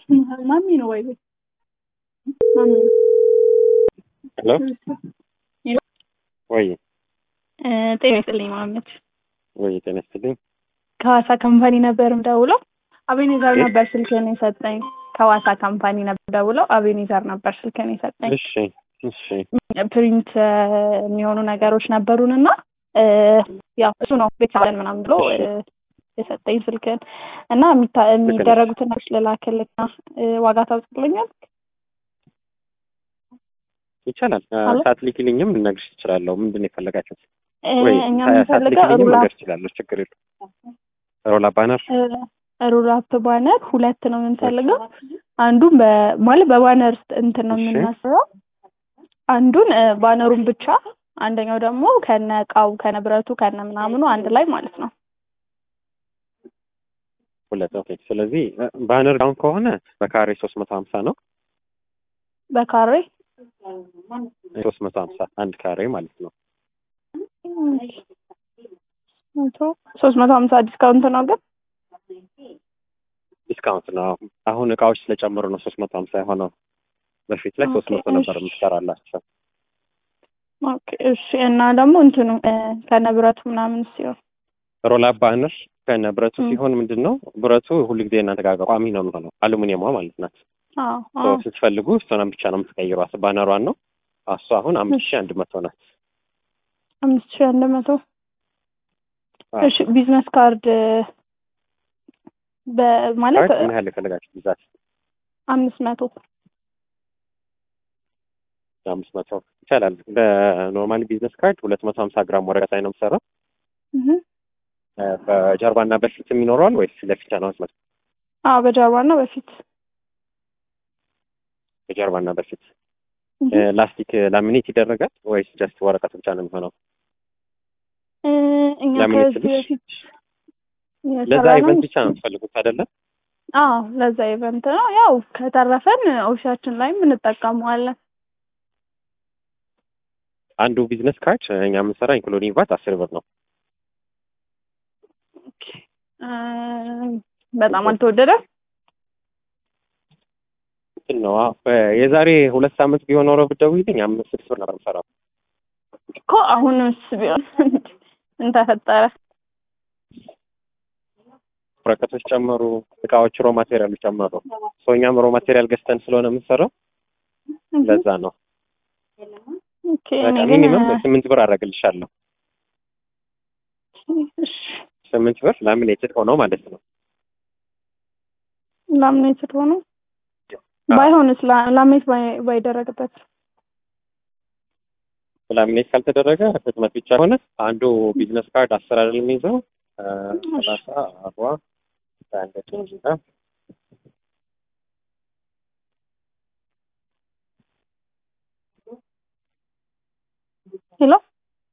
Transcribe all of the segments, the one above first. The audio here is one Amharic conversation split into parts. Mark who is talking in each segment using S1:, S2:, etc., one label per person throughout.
S1: ማሚ ነው ወይ ማሚ ነው።
S2: ሄሎ ወይ
S1: ጤና ይስጥልኝ ማመት
S2: ወይ ጤና ይስጥልኝ።
S1: ከሐዋሳ ካምፓኒ ነበር የምደውለው። አቤኔዘር
S2: ኦኬ።
S1: ነበር ስልክህን የሰጠኝ። ከሐዋሳ ካምፓኒ ነበር ደውለው አቤኔዘር ነበር ስልክህን የሰጠኝ።
S2: እሺ እሺ
S1: ፕሪንት የሚሆኑ ነገሮች ነበሩን እና ያው እሱ ነው ቤተሰብን ምናምን ብሎ እ፣ የሰጠኝ ስልክህን እና የሚታ- የሚደረጉትን ነገሮች ልላክልህና እ፣ ዋጋ ታውቅልኛል?
S2: ይቻላል።
S1: አሎ?
S2: ሳትልኪልኝም ልነግርሽ እችላለሁ። ምንድን ነው የፈለጋችሁት?
S1: እ፣
S2: ወይ
S1: እኛ የምንፈልገው
S2: ሳትልኪልኝም
S1: ሩላ
S2: ልነግርሽ እችላለሁ። ችግር የለውም። ሮላ ባነር
S1: ሩላፕ ባነር ሁለት ነው የምንፈልገው። አንዱን በ- ማለት በባነር እንትን ነው
S2: እሺ።
S1: የምናስበው። አንዱን እ፣ ባነሩን ብቻ፣ አንደኛው ደግሞ ከነ እቃው ከነ ብረቱ ከነ ምናምኑ አንድ ላይ ማለት ነው።
S2: ሁለት ኦኬ። ስለዚህ እ፣ ባነር ዳውን ከሆነ በካሬ ሶስት መቶ ሀምሳ ነው።
S1: በካሬ
S2: ሶስት መቶ ሀምሳ አንድ ካሬ ማለት ነው።
S1: መቶ ሶስት መቶ ሀምሳ ዲስካውንት ነው ግን
S2: ዲስካውንት ነው። አሁን እቃዎች ስለጨመሩ ነው ሶስት መቶ ሀምሳ የሆነው። በፊት ላይ ሶስት
S1: ኦኬ፣
S2: መቶ ነበር
S1: እሺ።
S2: የምትሰራላቸው።
S1: ኦኬ እሺ። እና ደግሞ እንትኑ እ፣ ከነ ብረቱ ምናምን ሲሆን
S2: ሮላ ባነር ከነ ብረቱ
S1: ም።
S2: ሲሆን ምንድን ነው ብረቱ ሁልጊዜ እናንተ ጋር ቋሚ ነው የሚሆነው። አሉሚኒየሟ ማለት ናት።
S1: አዎ
S2: ሶ
S1: አዎ
S2: ስትፈልጉ እሷን ብቻ ነው የምትቀይሯት። ባነሯን ነው እሷ አሁን አምስት
S1: እሺ።
S2: ሺህ አንድ መቶ ናት።
S1: አምስት ሺህ አንድ መቶ
S2: አዎ።
S1: እሺ። ቢዝነስ ካርድ በማለት
S2: ካርድ ምን ያህል የፈለጋችሁ ብዛት?
S1: አምስት መቶ
S2: አምስት መቶ ይቻላል። በኖርማሊ ቢዝነስ ካርድ ሁለት መቶ ሀምሳ ግራም ወረቀት ላይ ነው የምሰራው።
S1: እህ
S2: እ፣ በጀርባና በፊት የሚኖረዋል ወይስ ለፊት ነው? አስመጥ
S1: አዎ በጀርባ ነው በፊት
S2: በጀርባና በፊት
S1: እህ
S2: እ፣ ላስቲክ ላሚኔት ይደረጋል ወይስ ጀስት ወረቀት ብቻ ነው የሚሆነው?
S1: እ፣ እኛ
S2: ለምን
S1: ከዚህ
S2: ትንሽ?
S1: በፊት
S2: ለዛ
S1: የሰራነው
S2: ኢቨንት ብቻ ነው የምትፈልጉት አይደለም?
S1: አዎ ለዛ ኢቨንት ነው። ያው ከተረፈን ኦፊሳችን ላይም እንጠቀመዋለን።
S2: አንዱ ቢዝነስ ካርድ እኛ የምንሰራ ኢንክሉዲንግ ቫት አስር ብር ነው።
S1: ኦኬ እ፣ በጣም አልተወደደም።
S2: እንትን ነው አዎ። በ- የዛሬ ሁለት ሳምንት ቢሆን ኖሮ ብትደውይልኝ አምስት ስድስት ብር ነበር የምሰራው።
S1: እኮ አሁንስ ቢሆን ምን ተፈጠረ?
S2: ወረቀቶች ጨመሩ፣ እቃዎች ሮ ማቴሪያሎች ጨመሩ። ሰው እኛም ሮ ማቴሪያል ገዝተን ስለሆነ የምንሰራው
S1: እህ
S2: ለዛ ነው።
S1: ኦኬ እኔ
S2: በቃ
S1: ግን
S2: ሚኒመም ስምንት ብር አደርግልሻለሁ።
S1: እሺ
S2: ስምንት ብር ላሚኔትድ ሆነው ማለት ነው።
S1: ላምኔትድ ሆኖ
S2: አዎ።
S1: ባይሆንስ ላ- ላምኔት ባይ- ባይደረግበት
S2: ላሚኔት ካልተደረገ ህትመት ብቻ ሆነ አንዱ ቢዝነስ ካርድ አስር አይደል የሚይዘው እ፣ ሰላሳ አርባ አንድ ደቂቃ
S1: ሄሎ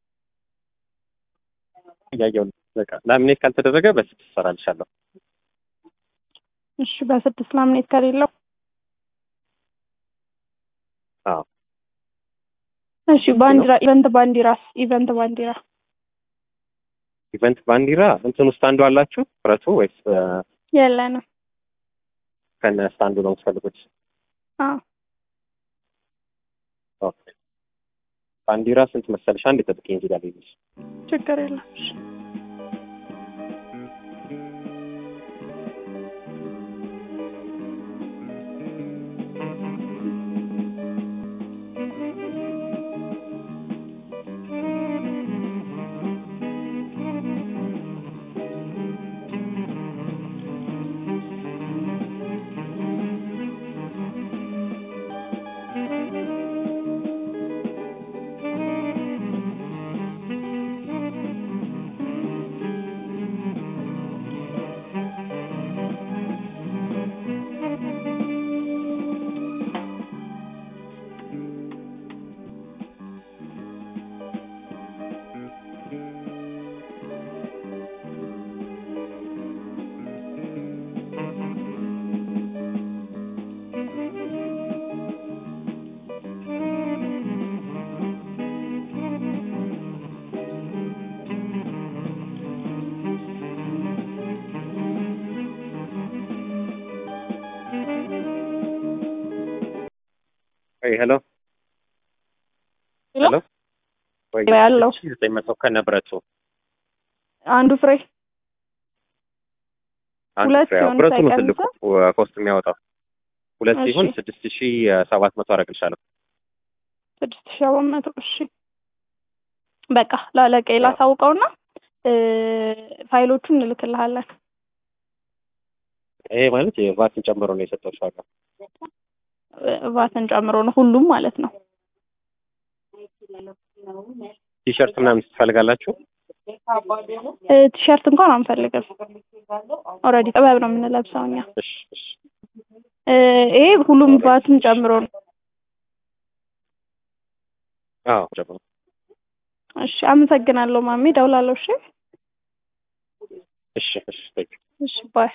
S2: እያየሁ ነው። በቃ ላሚኔት ካልተደረገ በስድስት እሰራልሻለሁ።
S1: እሺ በስድስት ላምኔት ከሌለው
S2: አዎ
S1: እሺ ባንዲራ ኢቨንት ባንዲራስ ኢቨንት ባንዲራ
S2: ኢቨንት ባንዲራ እንትን ውስጥ አንዱ አላችሁ ብረቱ ወይስ እ፣
S1: የለንም
S2: ከነ ስታንዱ ነው የምትፈልጉት?
S1: አዎ
S2: ኦኬ። ባንዲራ ስንት መሰለሽ? አንድ ጠብቂኝ እዚህ ጋር ልይዝሽ።
S1: ችግር የለም እሺ
S2: ሄሎ ሄሎ ወይ
S1: ያለው
S2: ዘጠኝ መቶ ከነብረቱ
S1: አንዱ ፍሬ
S2: አንድ
S1: ሁለት
S2: ፍሬ ያው
S1: ሲሆን
S2: ብረቱ ነው
S1: ሳይቀንስ?
S2: ትልቁ ኮስት የሚያወጣው ሁለት
S1: እሺ።
S2: ሲሆን ስድስት ሺ ሰባት መቶ አደርግልሻለሁ።
S1: ስድስት ሺህ ሰባት መቶ እሺ በቃ ላለቀ ላሳውቀውና እ ፋይሎቹን እንልክልሃለን
S2: ይሄ ማለት የቫትን ጨምሮ ነው የሰጠሁሽ ዋጋ።
S1: እ ቫትን ጨምሮ ነው ሁሉም ማለት ነው
S2: ቲሸርት ምናምን ትፈልጋላችሁ?
S1: እ ቲሸርት እንኳን አንፈልግም ኦልሬዲ ጥበብ ነው የምንለብሰው እኛ
S2: እሺ እሺ
S1: እ ይሄ ሁሉም ቫትን ጨምሮ ነው
S2: አዎ ጨምሮ
S1: እሺ አመሰግናለሁ ማሜ ደውላለሁ እሺ
S2: እሺ እሺ thank you።
S1: እሺ ባይ